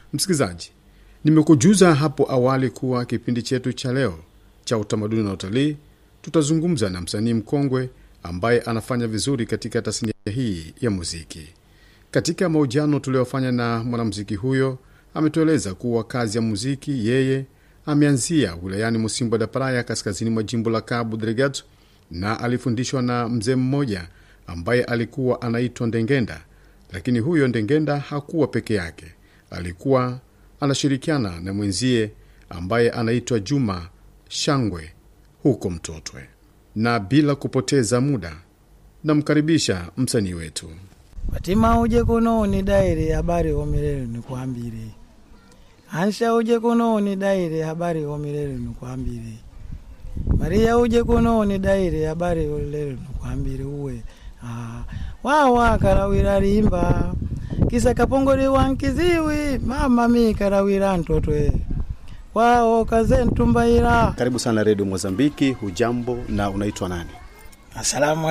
Msikilizaji, nimekujuza hapo awali kuwa kipindi chetu cha leo cha utamaduni na utalii tutazungumza na msanii mkongwe ambaye anafanya vizuri katika tasnia hii ya muziki. Katika mahojiano tuliyofanya na mwanamuziki huyo, ametueleza kuwa kazi ya muziki yeye ameanzia wilayani Musimbo da Praia, kaskazini mwa jimbo la Cabo Delgado, na alifundishwa na mzee mmoja ambaye alikuwa anaitwa Ndengenda. Lakini huyo Ndengenda hakuwa peke yake, alikuwa anashirikiana na mwenzie ambaye anaitwa Juma Shangwe huko Mtotwe. Na bila kupoteza muda, namkaribisha msanii wetu. Fatima uje kuno ni daire habari homirere nikwambire Ansha uje kuno ni daire habari homirere nikwambire Maria uje kuno ni daire habari homirere nikwambire uwe ah, wawa karawira rimba kisa kapongole wankiziwi mama mi karawira ntotwe wao kaze ntumbaira Karibu sana redio Mozambiki. Hujambo na unaitwa nani? asalamu